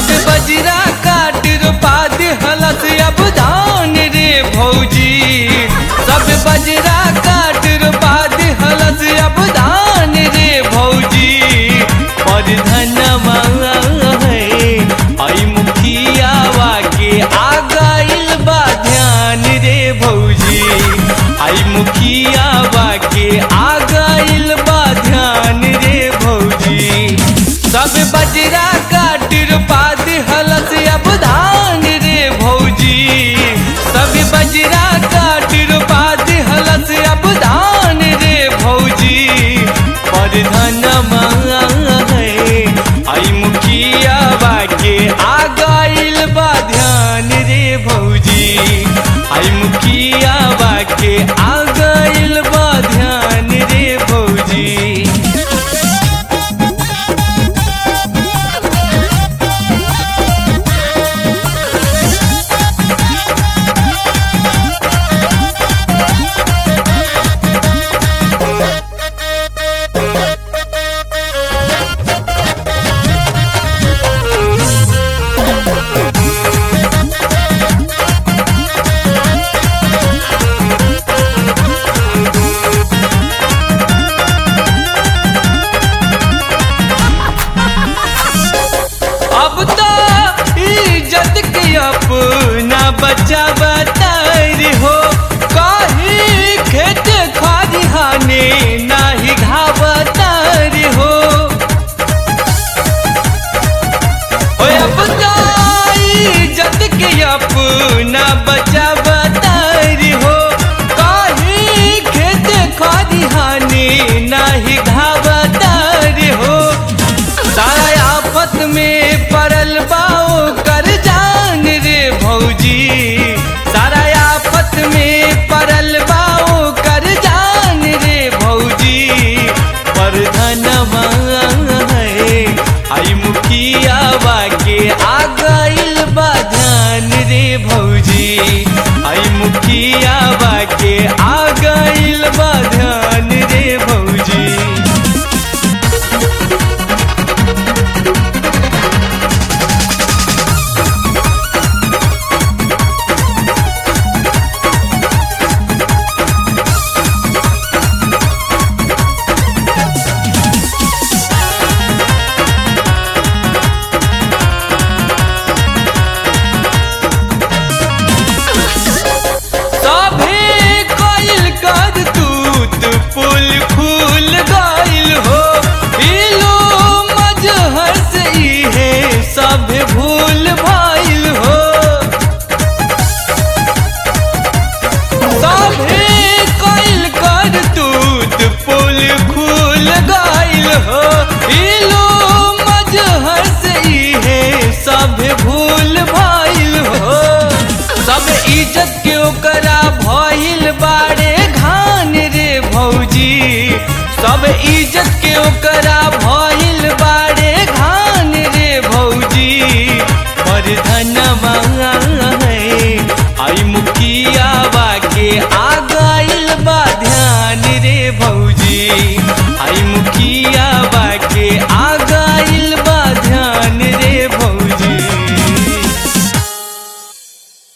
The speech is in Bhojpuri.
सब बजरा काट रोपा दिहलस अब धान रे भौजी सब बजरा काट रोपा दिहलस अब धान रे भौजी पर धनमा है आई मुखियावा के आ गइल बा ध्यान रे भौजी आई मुखियावा के आ गइल बा ध्यान रे भौजी सब बजरा काट रोपा दिहलस अब धान रे भौजी सब बजरा काट रोपा दिहलस अब धान रे भौजी पर धनमा है आई मुखियावा के आ गइल बा ध्यान रे भौजी आई मुखियावा के आ गइल बा ध्यान रे भौजी अब तो इज्जत के अपना बच्चा बतार हो कहीं खेत खरिहाने नाही घावतार हो ओए अब तो इज्जत के अपना बच्चा बतार हो कहीं खेत खरिहाने नाही घावतार हो सारा आफत में पड़ल बाओ कर जान रे भौजी सारा आफत में पड़ल बाओ कर जान रे भौजी पर धनमा है आई मुखियावा के आ गइल बा ध्यान रे भौजी आई मुखियावा के आ गइल बा ध्यान रे भौजी सभे कइल कर तूत पुल खुल गइल हो इलो मजहर से इहे सब भूल भइल हो सभे कइल कर तूत पुल खुल गइल हो इलो मजहर से इहे सब भूल भइल हो सब इज्जत के ओकरा भइल बारे घान रे भौजी सब इज्जत के ओकरा भइल बारे घान रे भौजी पर धनमा है आई मुखियावा के आ गइल बा ध्यान रे भौजी आई मुखिया